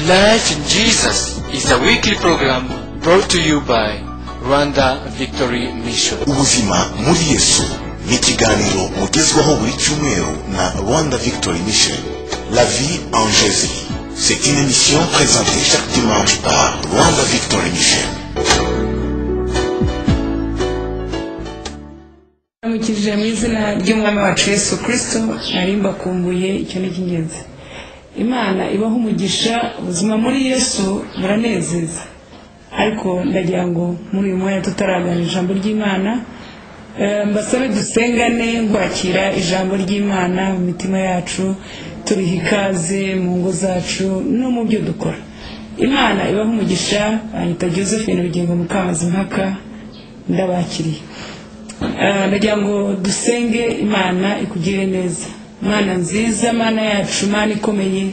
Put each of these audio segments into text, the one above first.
Life in Jesus is a weekly program brought to you by Rwanda Victory Mission. ubuzima muri yesu ni ikiganiro mugezwaho buri cyumweru na rwanda victory mission la vie en jésus c'est une émission présentée chaque dimanche par rwanda victory mission namukirije mu izina ry'umwami wacu yesu kirisito nari mbakumbuye icyo ni icy'ingenzi imana ibaho umugisha ubuzima muri yesu buranezeza ariko ndagira ngo muri uyu mwanya tutaragana ijambo ry'imana eh, mbasabe dusengane kwakira ijambo ry'imana mu mitima yacu turiha ikaze mu ngo zacu no mu byo dukora imana ibaho umugisha anyita josephine bugingo mukamazi mpaka ndabakiriye Ah, ndagira ngo dusenge imana ikugire neza mana nziza mana yacu mana ikomeye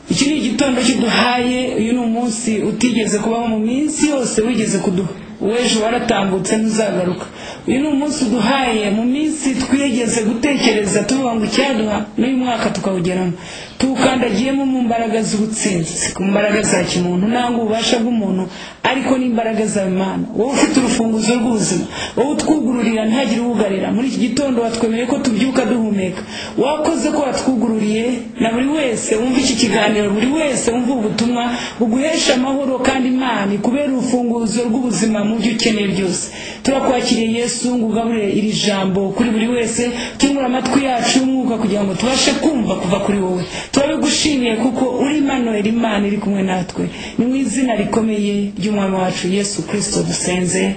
iki ni igitondo kiduhaye uyu ni umunsi utigeze kubaho mu minsi yose wigeze kuduha uw'ejo waratambutse ntuzagaruka uyu ni umunsi uduhaye mu minsi twigeze gutekereza tuvuga ngo icyaduha n'uyu mwaka tukawugeramo tuwukandagiyemo mu mbaraga z'ubutsinzi si ku mbaraga za kimuntu nangwa ububasha bw'umuntu ariko n'imbaraga za imana wowe ufite urufunguzo rw'ubuzima wowe utwugururira ntihagire uwugarira muri iki gitondo watwemereye ko tubyuka duhumeka wakoze ko watwugururiye na buri wese wumva iki kiganiro buri wese wumva ubu butumwa buguhesha amahoro kandi imana ikubera urufunguzo rw'ubuzima mu byo ukeneye byose turakwakiriye yesu ngo ugaburire iri jambo kuri buri wese tungura amatwi yacu y'umwuka kugira ngo tubashe kumva kuva kuri wowe turabigushimiye kuko uri manuel imana iri kumwe natwe ni mu izina rikomeye ry'umwami wacu yesu kirisito dusenze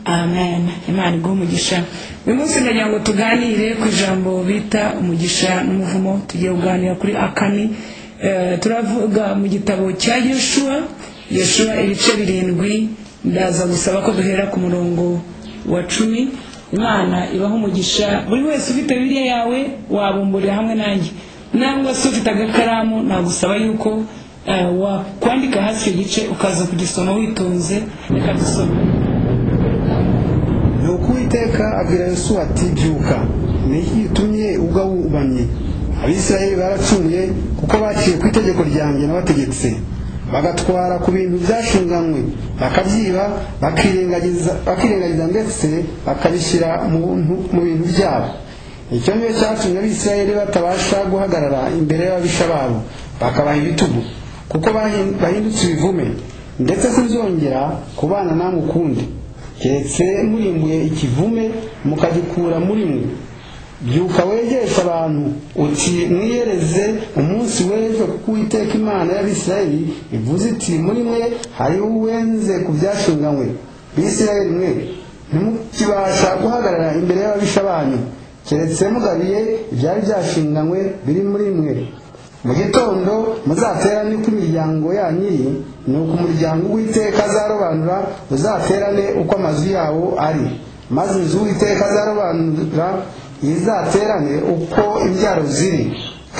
amen imana iguha umugisha uyu munsi ndagira ngo tuganire ku ijambo bita umugisha n'umuvumo tugiye kuganira kuri akani Eh, turavuga mu gitabo cya yeshuwa yeshuwa ibice birindwi ndaza gusaba ko duhera ku murongo wa cumi imana ibaho umugisha buri wese ufite bibiliya yawe wabumburira hamwe nanjye nangwa se ufite agakaramu nagusaba yuko eh, wakwandika hasi icyo gice ukaza kugisoma witonze reka dusome nuko uwiteka abwira yosuwa ati byuka ni iki gitumye ubwa wubamye abisirayeli baracumuye kuko baciye ku itegeko ryanjye nabategetse bagatwara ku bintu byashinganywe bakabyiba bakirengagiza bakirengagiza ndetse bakabishyira mu buntu- mu bintu byabo icyo ni cyo cyatumye abisirayeli batabasha guhagarara imbere y'ababisha babo bakabaha ibitugu kuko bahin- bahindutse ibivume ndetse sinzongera kubana namwe ukundi keretse murimbuye ikivume mukagikura muri mwe byuka wegesha abantu uti mwiyereze umunsi w'ejo kuko uwiteka imana y'abisirayeli ivuze iti muri mwe hariho uwenze ku byashinganywe bisirayeli mwe ntimukibasha guhagarara imbere y'ababisha banyu keretse mugabiye ibyari byashinganywe biri muri mwe mu gitondo muzaterane uko imiryango yanyu iri ni uko umuryango w'iteka azarobanura uzaterane uko amazu yawo ari maze inzu w'iteka azarobanura izaterane uko imbyaro ziri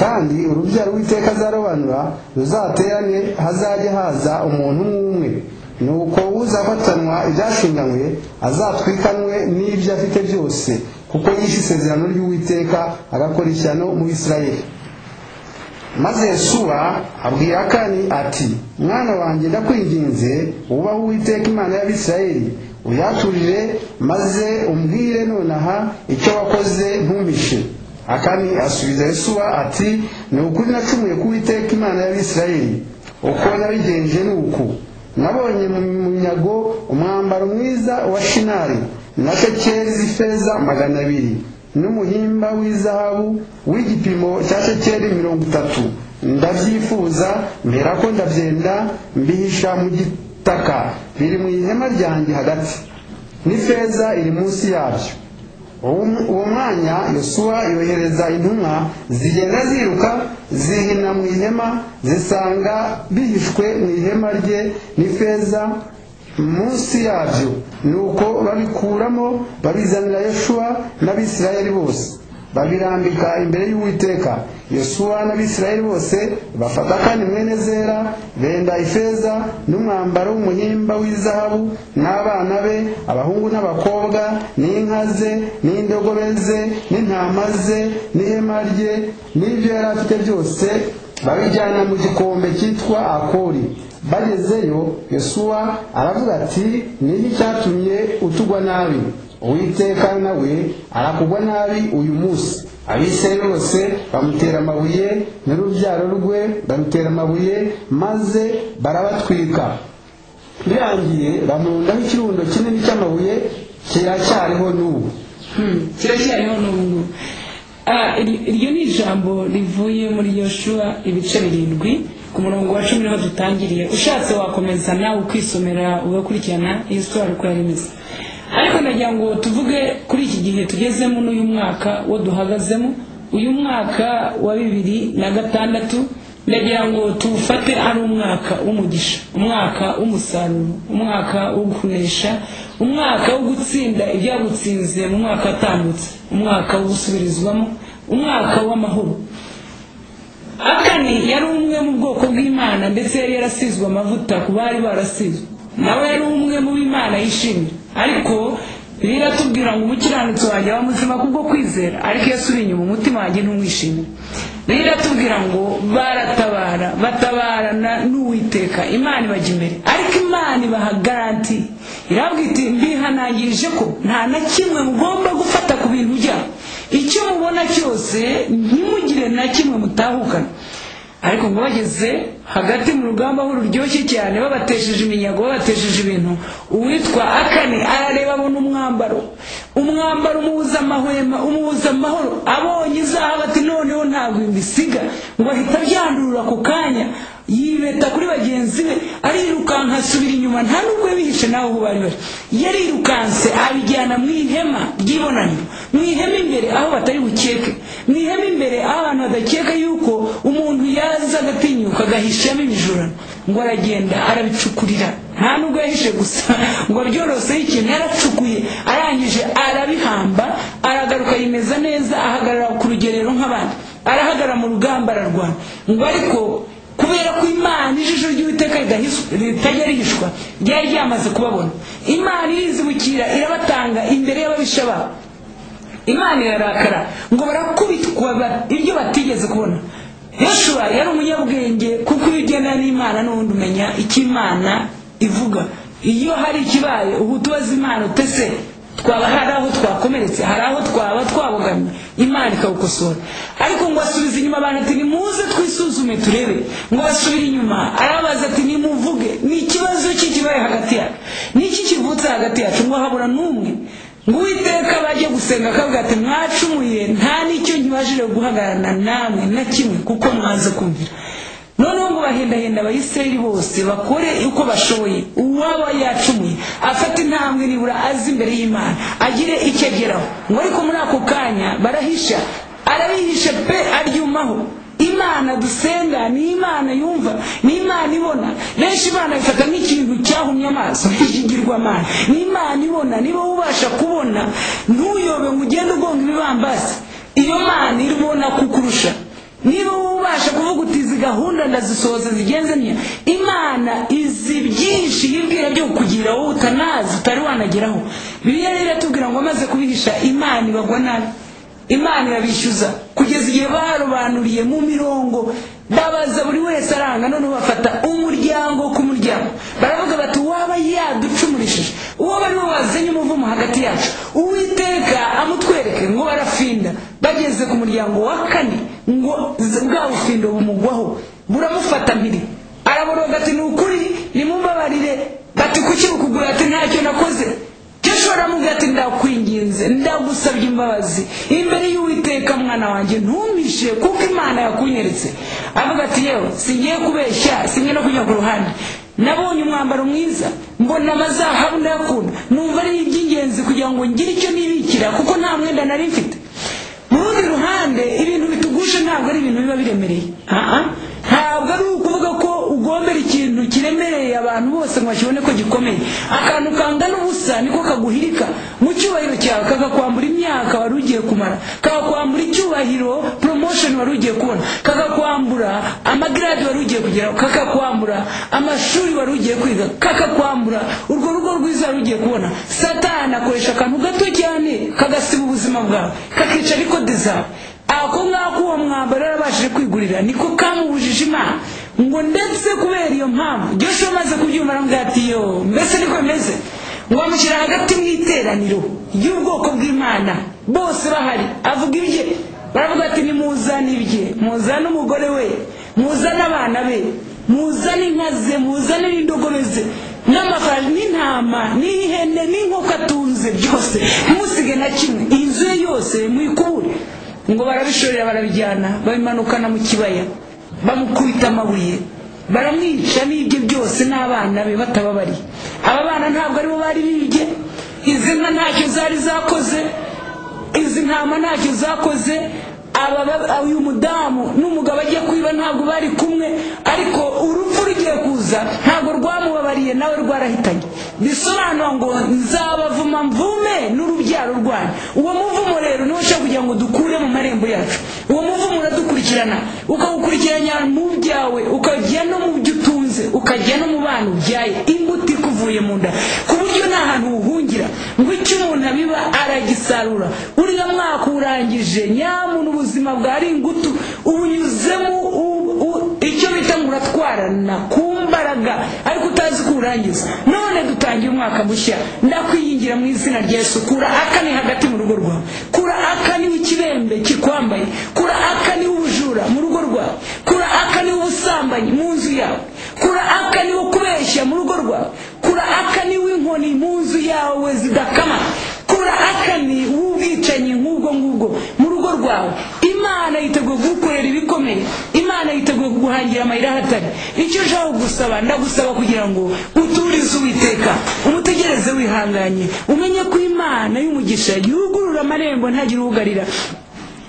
kandi urubyaro w'iteka azarobanura ruzaterane hazajya haza umuntu umwe umwe nuko uzafatanwa ibyashinganywe azatwikanwe n'ibyo afite byose kuko yishe isezerano ry'uwiteka agakora ishyano mu bisirayeli maze yesuwa abwira akani ati mwana wanjye ndakwinginze wubahe uwiteka imana y'abisirayeli uyaturire maze umbwire nonaha icyo wakoze ntumishe akani asubiza yesuwa ati ni ukuri nacumuye ku uwiteka imana y'abisirayeli uko nabigenje ni uku nabonye mu munyago umwambaro mwiza wa shinari na shekeli ifeza magana abiri n'umuhimba w'izahabu w'igipimo cya shekeli mirongo itatu ndabyifuza mperako ndabyenda mbihisha mu gitaka biri mu ihema ryanjye hagati n'ifeza iri munsi yabyo Uwo- uwo mwanya yosuwa yohereza intumwa zigenda ziruka zihina mu ihema zisanga bihishwe mu ihema rye n'ifeza munsi yabyo nuko babikuramo babizanira yoshuwa n'abisirayeli bose babirambika imbere y'uwiteka yosuwa n'abisirayeli bose bafata kandi mwene zera benda ifeza n'umwambaro w'umuhimba w'izahabu n'abana be abahungu n'abakobwa n'inka ze n'indogobe ze n'intama ze n'ihema rye n'ibyo yari afite byose babijyana mu gikombe cyitwa akori bagezeyo yosuwa aravuga ati ni iki cyatumye utugwa nabi uwiteka nawe arakugwa nabi uyu munsi abisirayeli bose bamutera amabuye n'urubyaro rwe barutera amabuye maze barabatwika birangiye bamurundaho ikirundo kinini cy'amabuye kiracyariho n'ubu Hmm, kiracyariho n'ubu ngubu Ah, ir- iryo ni ijambo rivuye muri yoshuwa ibice birindwi ku murongo wa cumi niho dutangiriye ushatse wakomeza nawe ukisomera ugakurikirana iyo sitori uko yari imeze ariko nagira ngo tuvuge kuri iki gihe tugezemo n'uyu mwaka wo duhagazemo uyu mwaka wa bibiri na gatandatu ndagira ngo tuwufate ari umwaka w'umugisha umwaka w'umusaruro umwaka wo kunesha umwaka wo gutsinda ibyagutsinze mu mwaka watambutse umwaka wo gusubirizwamo umwaka w'amahoro akani yari umwe mu bwoko bw'imana ndetse yari yarasizwe amavuta ku bari barasizwe nawe yari umwe mu b'imana yishimye ariko biratubwira ngo umukiranutsi wanjye aba muzima kubwo kwizera ariko iyo asubira inyuma umutima wanjye ntumwishimire biratubwira ngo baratabara batabarana n'uwiteka imana ibajya imbere ariko imana ibaha garanti irabwira iti mbihanangirije ko nta na kimwe mugomba gufata ku bintu byabo icyo mubona cyose ntimugire na kimwe mutahukana ariko ngo bageze hagati mu rugamba aho ruryoshye cyane babatesheje iminyago babatesheje ibintu uwitwa akane arareba abona umwambaro umwambaro umubuza amahwema umubuza amahoro abonye izahabu ati noneho ntabwo imbisiga ngo ahita abyandurura ako kanya yibeta kuri bagenzi be arirukanka asubira inyuma nta nubwo yabihishe nawe aho bari bari yarirukanse abijyana mu ihema ry'ibonaniro mu ihema imbere aho batari bukeke mu ihema imbere aho abantu badakeka yuko umuntu yaza agatinyuka agahishamo ibijurano ngo aragenda arabicukurira nta nubwo yahishe gusa ngo byoroseho ikintu yaracukuye arangije arabihamba aragaruka yimeza neza ahagarara ku rugerero nk'abandi arahagarara mu rugamba ararwana ngo ariko kubera ko imana ijisho ry'uwiteka ridahis- ritajya rihishwa ryari ryamaze kubabona imana irizibukira irabatanga imbere y'ababisha babo imana irarakara ngo barakubitwa ba- ibyo batigeze kubona yoshua yari umunyabwenge kuko iyo ugendana n'imana n'ubundi umenya icyo imana ivuga iyo hari ikibaye uba utubaza imana utese twaba hari aho twakomeretse hari aho twaba twabogamye imana ikawukosora ariko ngo asubiza inyuma abantu ati nimuze twisuzume turebe ngo basubire inyuma arabaza ati nimuvuge ni ikibazo ki kibaye hagati yacu niki kivutse hagati yacu ngo habura n'umwe ngo uwiteka bajye gusenga akavuga ati mwacumuye nta n'icyo nkibajije guhagararana namwe na kimwe kuko mwaze kumvira noneho ngo bahendahenda abayisirayeli bose bakore uko bashoboye uwaba yacumuye afate intambwe nibura azi imbere y'imana agire icyo ageraho ngo ariko muri ako kanya barahisha arabihisha pe aryumaho imana dusenga ni imana yumva ni imana ibona benshi imana bifata nk'ikintu cyahumye amaso nk'ikigirwamana ni imana ibona niba ubasha kubona ntuyobe ngo ugende ugonga ibibambasi iyo mana ibona kukurusha niba ubasha kuvuga uti izi gahunda ndazisohoza zigenze ntiya imana izi byinshi yibwira byo kugira wowe utanazi utari wanageraho biriya rero iratubwira ngo amaze kubihisha imana ibagwa nabi imana irabishyuza kugeza igihe barobanuriye mu mirongo babaza buri wese aranga noneho bafata umuryango ku muryango baravuga bati uwaba yaducumurishije uwo bari bo wazanye umuvumo hagati yacu uwiteka amutwereke ngo barafinda bageze ku muryango wa kane ngo z- bwa bufindo bumugwaho buramufata mpiri araboroga ati ni ukuri nimumbabarire bati kuki bukugura ati ntacyo nakoze gishora mu gati ndakwinginze ndagusabye imbabazi imbere y'uwiteka mwana wanjye ntumishe kuko imana yakunyeretse avuga ati yewe singiye kubeshya singiye no kunyura ku ruhande nabonye umwambaro mwiza mbona amazahabu ndayakunda numva ari iby'ingenzi kugira ngo ngire icyo nibikira kuko nta mwenda nari mfite mu rundi ruhande ibintu bitugusha ntabwo ari ibintu biba biremereye Aha. ntabwo ari ukuvuga ko ugombera ikintu kiremereye abantu bose ngo bakibone ko gikomeye akantu kangana ubusa niko kaguhirika mu cyubahiro cyawe kakakwambura imyaka wari ugiye kumara kakakwambura icyubahiro promotion wari ugiye kubona kakakwambura amagrade wari ugiye kugeraho kakakwambura amashuri wari ugiye kwiga kakakwambura urwo rugo rwiza wari ugiye kubona satani akoresha akantu gato cyane kagasiba ubuzima bwawe kakica ariko dizawe ako ngako uwo mwambaro yarabashije kwigurira niko kamubujije imana ngo ndetse kubera iyo mpamvu joshua amaze kubyumva aramubwira ati yo mbese niko bimeze ngo bamushyira hagati mu iteraniro ry'ubwoko bw'imana bose bahari avuga ibye baravuga ati nimuzane ibye muzane umugore we muzane abana be muzane inka ze muzane n'indogobe ze n'amafaranga n'intama n'ihene n'inkoko atunze byose ntusige na kimwe inzu ye yose muyikubure ngo barabishorera barabijyana babimanukana mu kibaya bamukubita amabuye baramwica n'ibye byose n'abana be batababariye aba bana ntabwo aribo bari bibye izi nka ntacyo zari zakoze izi ntama ntacyo zakoze aba ba- uyu mudamu n'umugabo agiye kwiba ntabwo bari kumwe ariko urupfu rugiye kuza ntabwo rwamubabariye nawe rwarahitanye bisobanura ngo nzabavuma mvume n'urubyaro rwanyu uwo muvumo rero niwo ushaka kugira ngo dukure mu marembo yacu uwo muvumo uradukurikirana ukawukurikiranya mu byawe ukajya no mu byo utunze ukajya no mu bana ubyaye imbuto ikuvuye mu nda ku buryo nta hantu wuhungira ngo icyo umuntu abiba aragisarura uriya mwaka urangije nyamuntu ubuzima bwari ingutu ubunyuzemo u- u- icyo bita ngo uratwarana ku mbaraga ariko utazi ko urangiza none dutangiye umwaka mushya ndakwiyingira mu izina rya yesu kura akane hagati mu rugo rwawe kura akane ikibembe kikwambaye kura akane ubujura mu rugo rwawe kura akane ubusambanyi mu nzu yawe kura akane kubeshya mu rugo rwawe kura akane inkoni mu nzu yawe zidakama kura akane w'ubwicanyi nk'ubwo ngubwo mu rugo rwawe imana yiteguye kugukorera ibikomeye imana yiteguye kuguhangira amayira ahatari icyo ushaka gusaba ndagusaba kugira ngo uturize uwiteka umutegereze wihanganye umenye ko imana y'umugisha yugurura amarembo ntagire uwugarira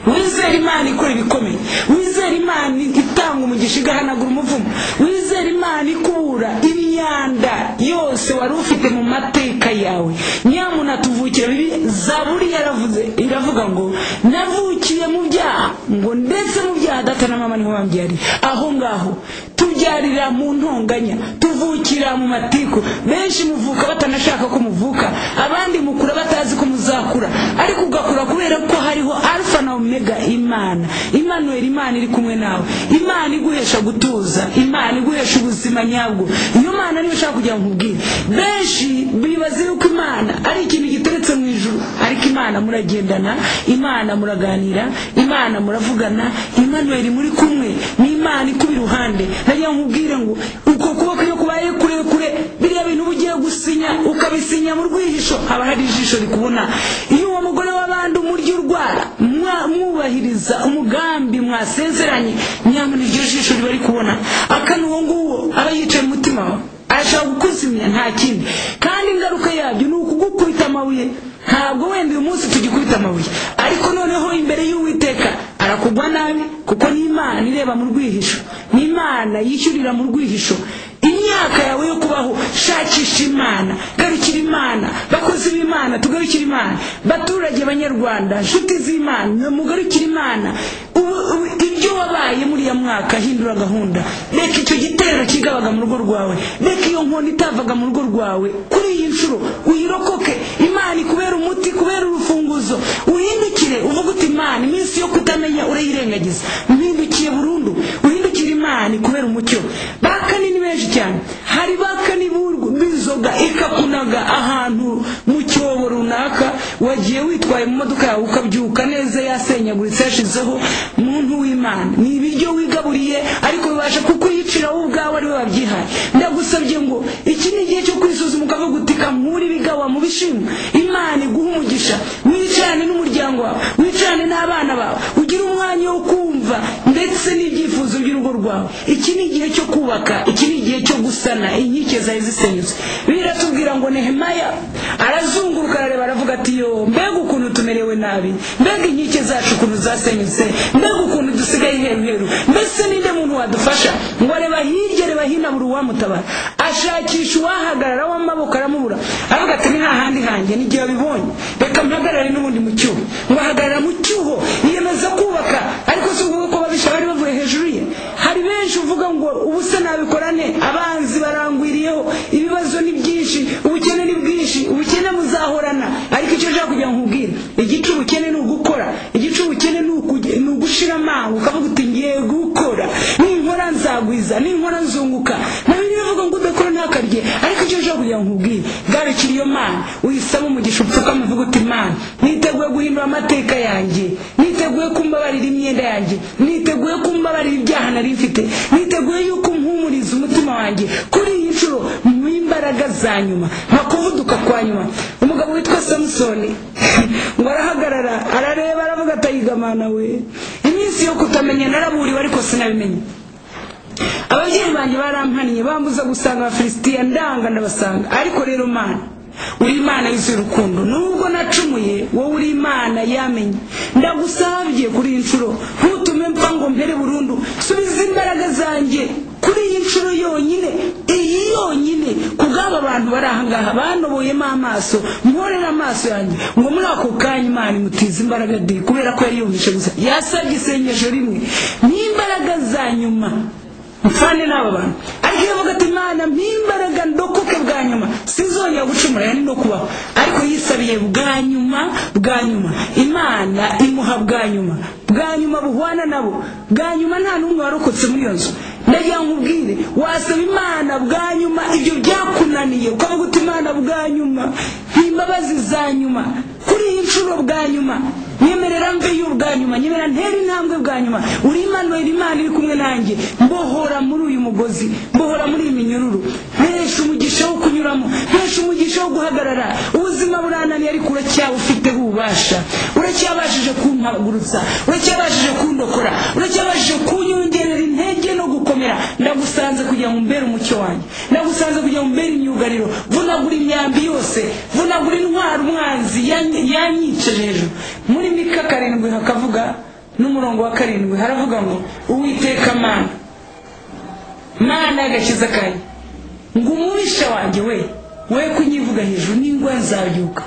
wizera imana ikora ibikomeye wizera imana itanga umugisha igahanagura umuvumo wizera imana ikura imyanda yose wari ufite mu mateka yawe nyamuna tuvukira bibi zaburi yaravuze iravuga ngo navukiye mu byaha ngo ndetse mu byaha data na mama niho bambyariye aho ngaho tubyarira mu ntonganya tuvukira mu matiku benshi muvuka batanashaka ko muvuka abandi mukura batazi ko muzakura ariko ugakura kubera ko hariho alfa na omega imana imanuel imana iri kumwe nawe imana iguhesha gutuza imana iguhesha ubuzima nyabwo iyo mana niyo ushaka kugira ngo nkubwire benshi bibaza yuko imana ari ikintu giteretse mu ijuru ariko imana muragendana imana muraganira imana muravugana imanuel muri kumwe ni imana ikuba iruhande nagira ngo nkubwire ngo uko kuboko iyo kubaye kurekure biriya bintu uba ugiye gusinya ukabisinya mu rwihisho haba hari ijisho rikubona iyo uwo mugore w'abandi umurya urwara mwa- mwubahiriza umugambi mwasezeranye nyamara iryo jisho riba rikubona akana uwo nguwo aba yicaye mu mutima wawe arashaka kukuzimya nta kindi kandi ingaruka yabyo ni ukugukubita amabuye ntabwo wenda uyu munsi tugikubita amabuye ariko noneho imbere y'uwiteka arakugwa nabi kuko ni imana ireba mu rwihisho ni imana yishyurira mu rwihisho imyaka yawe yo kubaho shakisha imana garukira imana bakozi b'imana tugarukire imana baturage banyarwanda nshuti z'imana mugarukire imana Ubu- ubu- ibyo wabaye muri ya mwaka hindura gahunda reka icyo gitero kigabaga mu rugo rwawe reka iyo nkoni itavaga mu rugo rwawe kuri iyi nshuro uyirokoke imana ikubera umuti kubera urufunguzo uhindukire uvuge uti imana iminsi yo kutamenya urayirengagiza mpindukiye burundu uhindukire imana ikubera umucyo bakani ni benshi cyane hari bakani b'urwo- b'inzoga ikakunaga ahantu mu cyobo runaka wagiye witwaye mu modoka yawe ukabyuka neza yasenyaguritse yashizeho muntu w'imana ni ibiryo wigaburiye ariko bibasha kukuyicira wowe ubwawe ariwe wabyihaye ndagusabye ngo iki ni igihe cyo kwisuzuma ukavuga uti kankura ibigawa mu bishimwa imana iguha umugisha wicarane n'umuryango wawe wicarane n'abana bawe ugire umwanya wo kumva ndetse n'ibyifuzo by'urugo rwawe iki ni igihe cyo kubaka iki ni igihe cyo gusana inkike zari zisenyutse biratubwira ngo nehemaya arazunguruka arareba aravuga ati yo mbega ukuntu tumerewe nabi mbega inkike zacu ukuntu zasenyutse mbega ukuntu dusigaye heru heru mbese ninde muntu wadufasha ngo areba hirya areba hino buri uwamutabara ashakisha uwahagarara w'amaboko aramubura aravuga ati ni hahandi hanjye n'igihe wabibonye reka mpagarare n'ubundi mu cyuho ngo ahagarara mu cyuho yiyemeza kubaka ariko si ukuvuga ko babisha bari bavuye hejuru ye hari benshi uvuga ngo ubu se nabikorane abanzi barangwiriyeho ibibazo ni byinshi ubukene ni bwinshi ubukene muzahorana ariko icyo ushaka kugira ngo nkubwire igice ubukene ni ugukora igice ubukene ni uku- ni ugushaka ukavuga uti ngiye gukora ninkora nzagwiza ninkora nzunguka na bibiliya ivuga ngo udakora ntakarye ariko icyo ushobora kugira ngo nkubwire garukira iyo mana uyisaba umugisha upfukama uvuga uti mana niteguye guhindura amateka yanjye niteguye kumbabarira imyenda yanjye niteguye kumbabarira ibyaha nari mfite niteguye yuko umpumuriza umutima wanjye kuri iyi nshuro mu imbaraga za nyuma nka kuvuduka kwa nyuma umugabo witwa samusoni ngo arahagarara arareba aravuga atayigamana we iminsi yo kutamenya naraburiwe ariko sinabimenya ababyeyi banjye barampaniye bambuza gusanga abafilisitiya ndanga ndabasanga ariko rero mana uri imana yuzuye urukundo nubwo nacumuye wowe uri imana yamenye ndagusabye kuri iyi nshuro ntutume mpfa ngo mpere burundu subiza imbaraga zanjye kuri iyi nshuro yonyine iyi yonyine kubw'aba bantu bari ahangaha banoboyemo amaso mporere amaso yanjye ngo muri ako kanya imana imutiza imbaraga di kubera ko yari yumvise gusa yasabye isengesho rimwe n'imbaraga za nyuma mfane n'aba bantu ariko iyo avuga ati imana mpimbaraga ndokoke bwa nyuma sinzongera gucumura yani no kubaho ariko yisabiye bwa nyuma bwa nyuma imana imuha bwa nyuma bwa nyuma buhwana nabo bwa nyuma nta n'umwe warokotse muri iyo nzu ndagira ngo nkubwire wasaba imana bwa nyuma ibyo byakunaniye ukavuga uti imana bwa nyuma imbabazi za nyuma kuri iyi nshuro bwa nyuma nyemerera mve y'ubwa nyuma nyemerera ntera intambwe bwa nyuma uri imana uri imana iri kumwe nanjye mbohora muri uyu mugozi mbohora muri iyi minyururu mpesha umugisha wo kunyuramo mpesha umugisha wo guhagarara ubuzima burananiye ariko uracyabufiteho ububasha uracyabashije kumpagurutsa uracyabashije kundokora uracyabashije kunyongerera intege no gukomera ndagusanze kugira ngo mbere umucyo wanjye ndagusanze kugira ngo mbere imyugariro vunagura imyambi yose vunagura intwara umwanzi yanyi- yanyicaje hejuru muri mika karindwi hakavuga n'umurongo wa karindwi haravuga ngo uwiteka mana mana y'agakiza kanjye ngo umubisha wanjye we we kunyivuga hejuru n'ingwa nzabyuka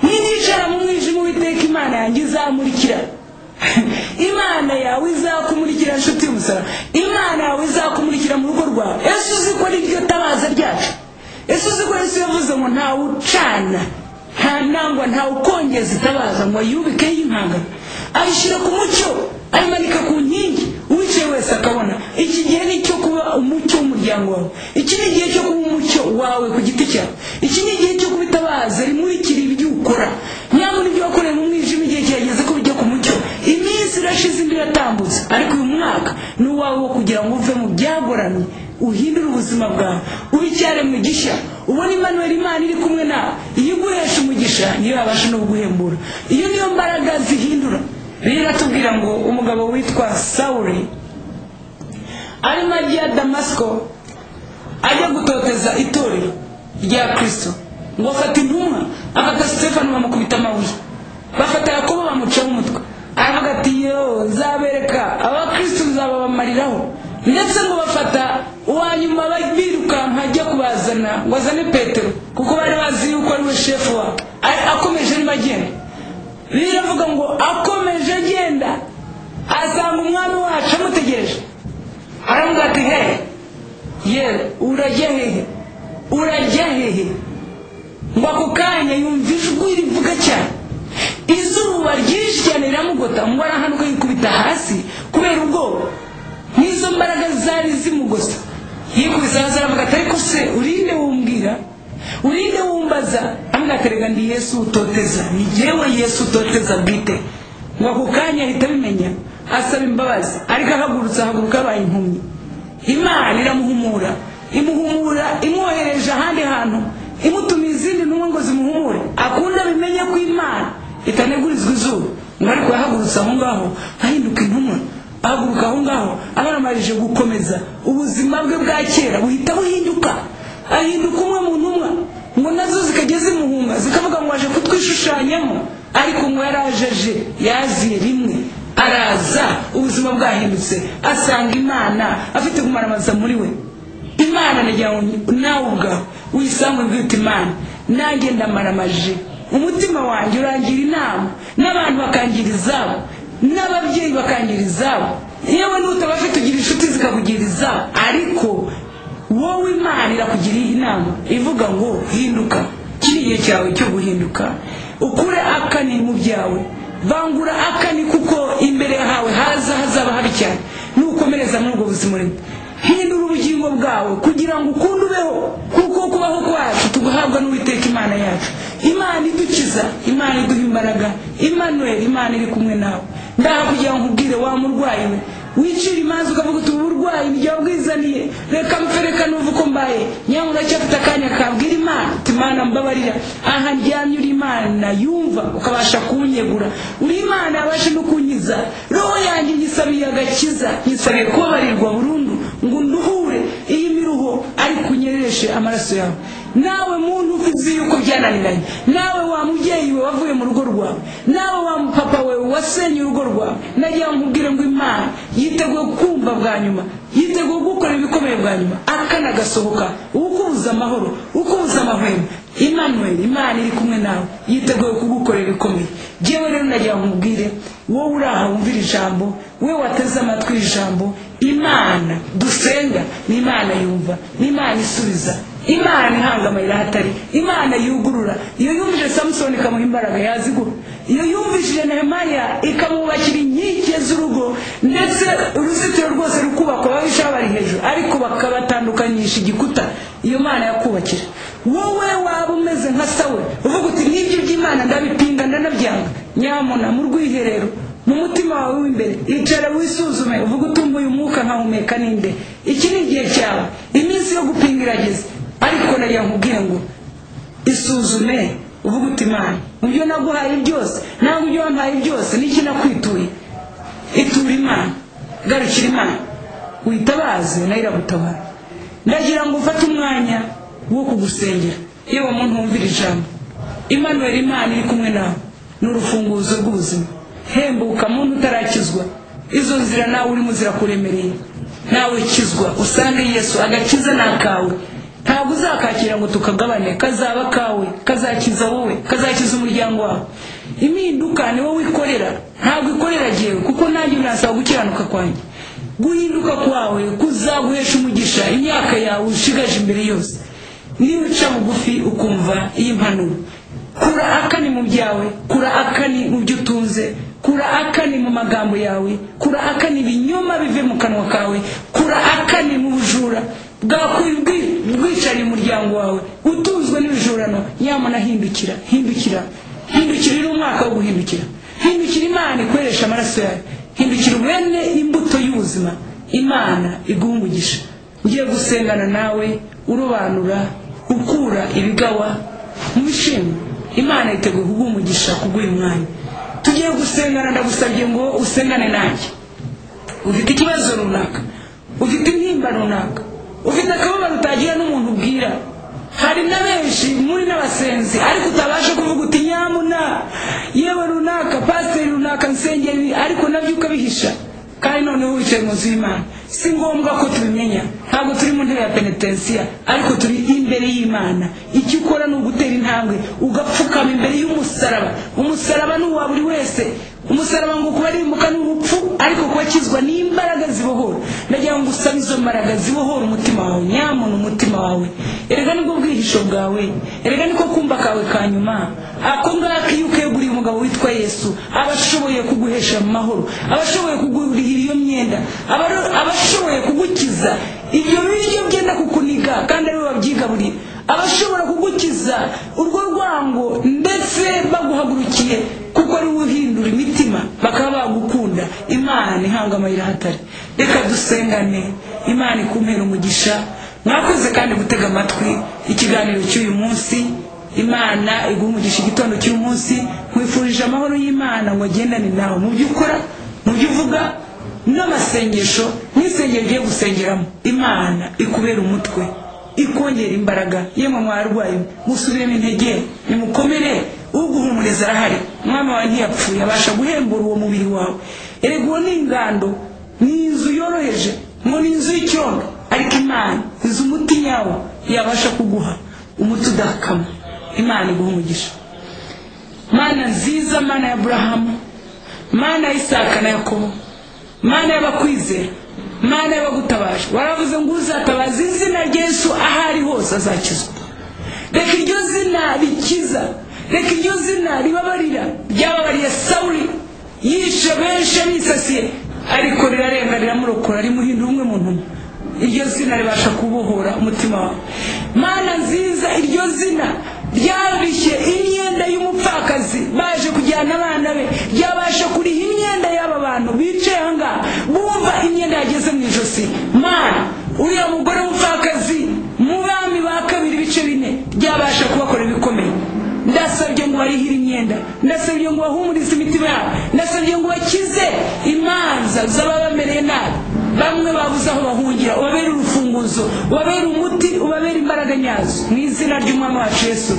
niyicara mu mwijima uwiteka imana yanjye izamurikira imana yawe izakumurikira nshuti y'umusara imana yawe izakumurikira mu rugo rwawe ese uzi ko ari ryo tabaza ryacu ese uzi ko yesu yavuze ngo ntawucana nta ntangwa ntawukongeza itabaza ngo ayubikeho impanga ayishyira ku mucyo ayimanika ku nkingi uwicaye wese akabona iki gihe ni icyo kuba umucyo w'umuryango wawe iki ni igihe cyo kuba umucyo wawe ku giti cyawe iki ni igihe cyo kuba itabaza rimurikira ibyo ukora nyamara ibyo wakoreye mu mwijima igihe kirageze ko bijya ku mucyo iminsi irashize indi iratambutse ariko uyu mwaka ni uwawe wo kugira ngo uve mu byagoramye uhindure ubuzima bwawe ubicyare mu gishya ubone imanuweli imana iri kumwe nawe iyo uguhesha umugisha niyo yabasha no kuguhembura iyo niyo mbaraga zihindura rero iratubwira ngo umugabo witwa sawuri arimo ajya damasiko ajya gutoteza itorero rya kirisito ngo afata intumwa afata sitefano bamukubita amabuye bafata yakobo bamucaho umutwe aravuga ati yo nzabereka abakristo nzababamariraho ndetse ngo bafata uwa nyuma birukanka ajya kubazana ngo azane petero kuko bari bazi yuko ari we shefu wabo Ari- akomeje arimo agenda biravuga ngo akomeje agenda asanga umwami wacu amutegereje aravuga ati he ye urajya hehe urajya hehe ngo ako kanya yumva ijwi rivuga cyane izuba ryinshi cyane riramugota ngo arahanuka yikubita hasi kubera ubwoba n'izo mbaraga zari zimugosa yikubise hasi aravuga ati ariko se urinde wumbwira urinde wumbaza amwe akarega ndi yesu utoteza ni jyewe yesu utoteza bwite ngo ako kanya ahita abimenya asaba imbabazi ariko ahagurutse ahaguruka abaye impumyi imana iramuhumura imuhumura imwohereje ahandi hantu imutumiye izindi ntumwa ngo zimuhumure akunda bimenye ko imana itanegurizwa izuba ngo ariko yahagurutse aho ngaho ahinduka intumwa ahaguruka aho ngaho abaramarije gukomeza ubuzima bwe bwa kera buhita buhinduka ahinduka umwe mu ntumwa ngo nazo zikajya zimuhunga zikavuga ngo waje kutwishushanyamo ariko ngo yarajeje yaziye rimwe araza ubuzima bwahindutse asanga imana afite gumaramaza muri we imana nagira ngo nawe ubwawe wisange ubwite imana nanjye ndamaramaje umutima wanjye urangira inama n'abantu bakangira izabo n'ababyeyi bakangira izabo yewe n'utabafite ugira inshuti zikakugira izabo ariko wowe imana irakugiriye inama ivuga ngo hinduka kiri igihe cyawe cyo guhinduka ukure akanini mu byawe bangura akani kuko imbere hawe haza hazaba habi cyane nukomereza muri ubwo buzima urimo hindura ubugingo bwawe kugira ngo ukunde ubeho kuko kubaho kwacu tuguhabwa n'uwiteka imana yacu imana idukiza imana iduha imbaraga imanuel imana iri kumwe nawe ndaha kugira ngo nkubwire wa murwayi we wicira imanza ukavuga uti ubu burwayi ni jyawe bwizaniye reka mpfe reka nuve uko mbaye nyamara uracyafite akanya kabwira imana uti imana mbabarira aha ndyamye uri imana yumva ukabasha kunyegura uri imana yabasha no kunkiza roho yanjye nyisabiye agakiza nyisabiye kubabarirwa burundu ngo nduhure iyi miruho ariko unyerereshe amaraso yawe nawe muntu uzi yuko byananiranye nawe wa mubyeyi we wavuye mu rugo rwawe nawe wa papa we wasenye urugo rwawe nagira ngo nkubwire ngo imana yiteguye kumva bwa nyuma yiteguye gukora ibikomeye bwa nyuma akana gasohoka ukubuza amahoro ukubuza amahwemo Emmanuel imana iri kumwe nawe yiteguye kugukorera ibikomeye yewe rero nagira ngo nkubwire wowe uri aha wumvira ijambo we wateze amatwi iri jambo imana dusenga ni imana yumva ni imana isubiza imana ihanga amayira ahatari imana yugurura iyo yumvise samusoni ikamuha imbaraga yazigura iyo yumvishije nehemaya ikamwubakira inkike z'urugo ndetse uruzitiro rwose rukubakwa babisha bari hejuru ariko bakabatandukanyisha igikuta iyo mana yakubakira wowe waba umeze nka sawe uvuga uti n'ibyo by'imana ndabipinga ndanabyanga nyamuna mu rwiherero mu mutima wawe w'imbere icara wisuzume uvuge utumbuye umwuka nkahumeka ninde iki ni igihe cyawe iminsi yo gupinga irageze ariko nagira nkubwire ngo isuzume uvuge uti imana mu byo naguhaye byose nawe mu byo wampaye byose n'iki nakwituye itura imana garukira imana witabaze nayo iragutabara ndagira ngo ufate umwanya wo kugusengera yewe muntu wumvira ijambo imanuel imana iri kumwe nawe ni urufunguzo rw'ubuzima hembuka muntu utarakizwa izo nzira nawe urimo zirakuremereye nawe kizwa usange yesu agakiza ni akawe ntabwo uzakakira ngo tukagabane kazaba kawe kazakiza wowe kazakiza umuryango wawe impinduka ni wowe wikorera ntabwo ikorera jyewe kuko nanjye unasaba gukiranuka kwanjye guhinduka kwawe kuzaguhesha umugisha imyaka yawe ushigaje imbere yose niba uca bugufi ukumva iyi mpanuro kura akani mu byawe kura akani mu byo utunze kura akani mu magambo yawe kura akani ibinyoma bive mu kanwa kawe kura akani mu bujura bwicariye umuryango wawe utunzwe n'ibijurano nyamara hindukira hindukira hindukira iri umwaka wo guhindukira hindukira imana ikoresha amaraso yawe hindukira ubene imbuto y'ubuzima imana iguhungugisha ugiye gusengana nawe urobanura ukura ibigawa mu bishimbo imana yiteguye kuguha umugisha kuguha umwanya tugiye gusengana ndagusabye ngo usengane nanjye ufite ikibazo runaka ufite intimba runaka ufite akababaro utagira n'umuntu ubwira hari na benshi muri n'abasenzi ariko utabasha kuvuga uti nyamuna yewe runaka pasiteri runaka nsengeri ariko nabyo ukabihisha kandi noneho wicaye mu nzu y'imana si ngombwa ko tubimenya ntabwo turi mu ntebe ya penetensiya ariko turi imbere y'imana icyo ukora ni ugutera intambwe ugapfukama imbere y'umusaraba umusaraba ni uwa buri wese umusaraba ngo kuba rimbuka ni urupfu ariko kubakizwa n'imbaraga zibohora ndagira ngo usabe izo mbaraga zibohora umutima wawe nyamuntu umutima wawe erega nibwo bwihisho bwawe erega niko kumva kawe ka nyuma ako ngako iyo ukeguriye umugabo witwa yesu aba ashoboye kuguhesha amahoro aba ashoboye kugurihira iyo myenda aba aba ashoboye kugukiza ibyo biryo byenda kukuniga kandi ariwe wabyigaburiye abashobora kugukiza urwo rwango ndetse baguhagurukiye kuko ari uhindura imitima bakaba bagukunda imana ihanga amayira ahatari reka dusengane imana ikumpera umugisha mwakoze kandi gutega amatwi ikiganiro cy'uyu munsi imana iguha umugisha igitondo cy'uyu munsi nkwifurije amahoro y'imana ngo agendane nawe mu byo ukora mu byo uvuga n'amasengesho n'isengero ugiye gusengeramo imana ikubera umutwe ikongera imbaraga yemwe mwarwaye musubiremo intege nimukomere uguhumuriza arahari umwami wawe ntiyapfuye abasha guhembura uwo mubiri wawe erega uwo ni ingando ni inzu yoroheje ngo ni inzu y'icyondo ariko imana inzu umuti nyawo yabasha kuguha umuti udakama imana iguha umugisha mana nziza mana ya burahamu mana ya isaka na yakobo mana y'abakwizera mana y'abagutabaje waravuze ngo uzatabaza izina ry'esu aho ari hose azakizwa reka iryo zina rikiza reka iryo zina ribabarira ryababariye sawuri yishe benshi abisasiye ariko rirarenga riramurokora rimuhindura umwe mu ntumwa iryo zina ribasha kubohora umutima wawe mana nziza iryo zina ryabishye imyenda y'umupfakazi baje kujyana abana be ryabasha kuriha imyenda y'aba bantu bicaye aha ngaha bumva imyenda yageze mu ijosi mana uriya mugore w'umupfakazi mu bami ba kabiri ibice bine ryabasha kubakora ibikomeye ndasabye ngo barihire imyenda ndasabye ngo bahumurize imitima yabo ndasabye ngo bakize imanza z'ababamereye nabi bamwe babuze aho bahungira ubabere urufunguzo ubabere umuti ubabere imbaraga nyazo mu izina ry'umwami wacu yesu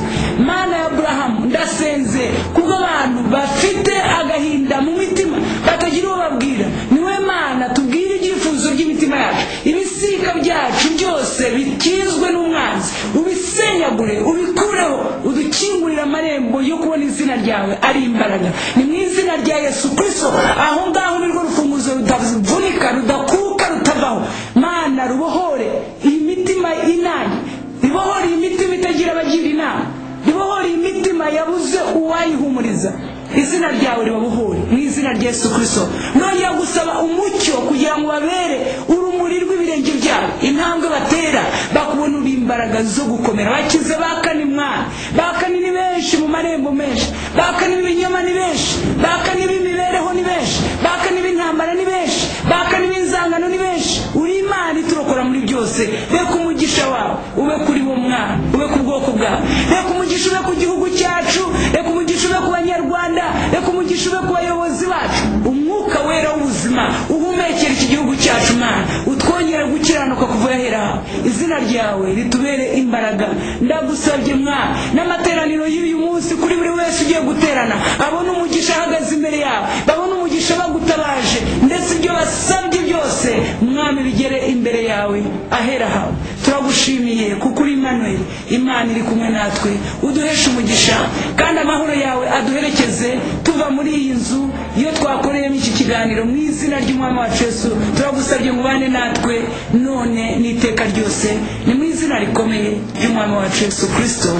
mana ya aburahamu ndasenze kuko abantu bafite agahinda mu mitima batagira uwo babwira niwe mana tubwire ibyifuzo by'imitima yacu ibisika byacu byose bikizwe n'umwanzi ubisenyagure ubikureho udukingurire amarembo yo kubona izina ryawe ari imbaraga ni mu izina rya yesu kirisito aho ngaho nirwo rufunguzo rutavunika rudakuka rutavaho mana rubohore iyi mitima inanye ribohore iyi mitima itagira abagira inama ribohore iyi mitima yabuze uwayihumuriza izina ryawe ribabohore mu izina rya yesu kirisito nongera gusaba umucyo kugira ngo babere urumuri rw'ibirenge byabo intambwe batera bakubona uri imbaraga zo gukomera bakize bakana imwana bakana ni benshi mu marembo menshi bakana ibinyoma ni benshi bakana ib'imibereho ni benshi bakana ib'intambara ni benshi bakana ib'inzangano ni benshi uri imana iturokora muri byose reka umugisha wawe ube kuri bo mwana ube ku bwoko bwawe reka umugisha ube ku gihugu cyacu reka umugisha ube ku banyarwanda reka umugisha ube ku bayobozi bacu umwuka wera w'ubuzima uhumekera iki gihugu cyacu mana utwongere gukiranuka kuva ahera hawe izina ryawe ritubere imbaraga ndagusabye mwana n'amateraniro y'uyu munsi kuri buri wese ugiye guterana abone umugisha ahagaze imbere yawe babone umugisha bagutabaje ndetse ibyo basabye byose mwami bigere imbere yawe ahera hawe turagushimiye kuko uri Emmanuel imana iri kumwe natwe uduheshe umugisha kandi amahoro yawe aduherekeze tuva muri iyi nzu iyo twakoreyemo iki kiganiro mu izina ry'umwami wacu yesu turagusabye ngo ubane natwe none n'iteka ryose ni mu izina rikomeye ry'umwami wacu yesu kirisito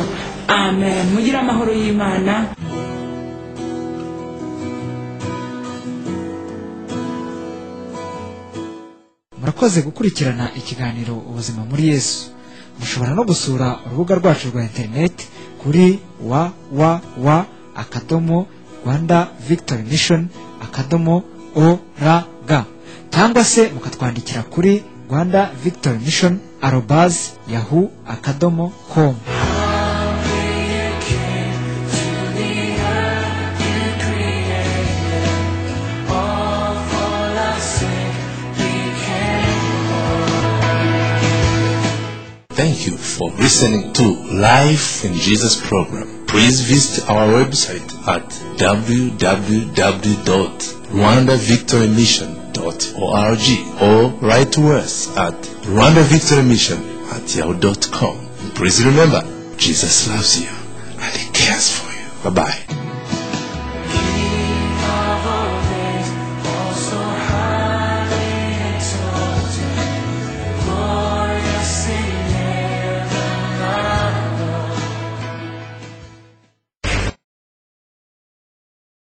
amen mugire amahoro y'imana murakoze gukurikirana ikiganiro ubuzima muri yesu mushobora no gusura urubuga rwacu rwa interineti kuri www akadomo rwanda victory mission akadomo org cyangwa se mukatwandikira kuri rwanda victory mission arobazi yahu akadomo komu Thank you for listening to Life in Jesus program. Please visit our website at www.rwandavictorymission.org or write to us at rwandavictorymission at yahoo.com. Please remember, Jesus loves you and he cares for you. Bye bye.